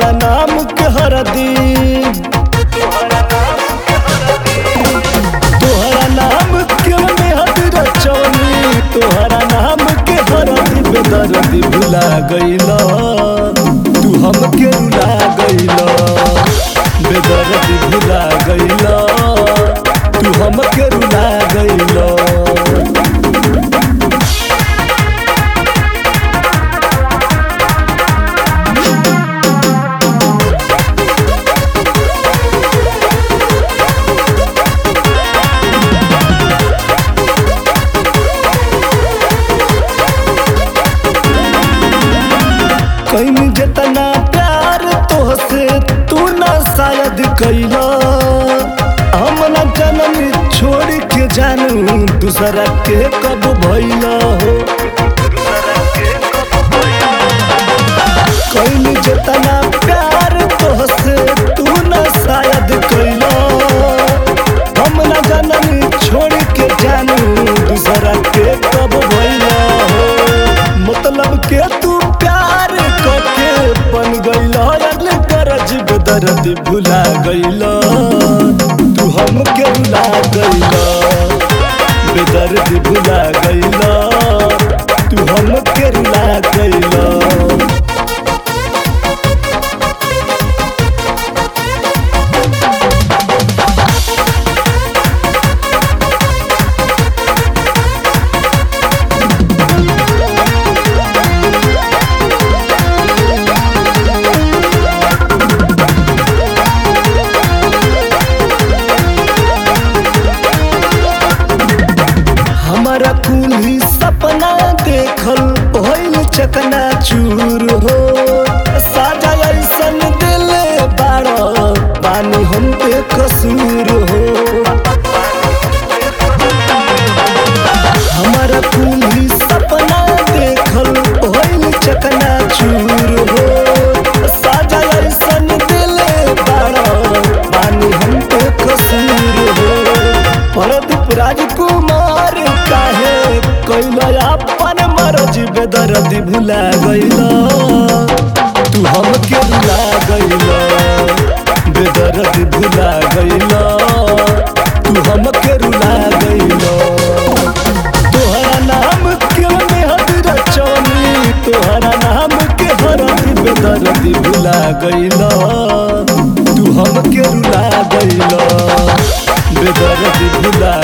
तोहरा नाम के हरदी तोहरा नाम के मेहद रचौनी तोहरा नाम के हरदी बेदर्दी भुला गईला तू हमके रुला गईला बेदर्दी भुला गईला तू हमके रुला गईला कहीं जितना प्यार तोहसे तू ना शायद कैला हम ना जनम छोड़ के जानू दूसरा के कब भैला हो कहीं जितना प्यार तोहसे तू ना शायद कैला हम ना जनम छोड़ के जानू दूसरा के कब भैला हो मतलब के तू प्यार करके बन गईला अगले करज बेदर्द भुला गईला तू हमके रुला गईला बेदर्द भुला गईला तू हमके रुला गईला हमारा कुली सपना देखल भइल चकना चूर हो साजा ऐसन दिले बाड़ पानी हम पे कसूर हो हमारा कुली सपना देखल भइल चकना चूर हो साजा ऐसन दिले बाड़ पानी हम पे कसूर हो परदीप राजकुमार काहे कैला अपन मरज बेदर्दी भुला गईला तू हमके रुला गईला बेदर्दी भुला गईला तू हमके रुला गईला तोहरा नाम के मेहद रचौनी तोहरा नाम के हरदी बेदर्दी भुला गईला तू हमके रुला गईला बेदर्दी भुला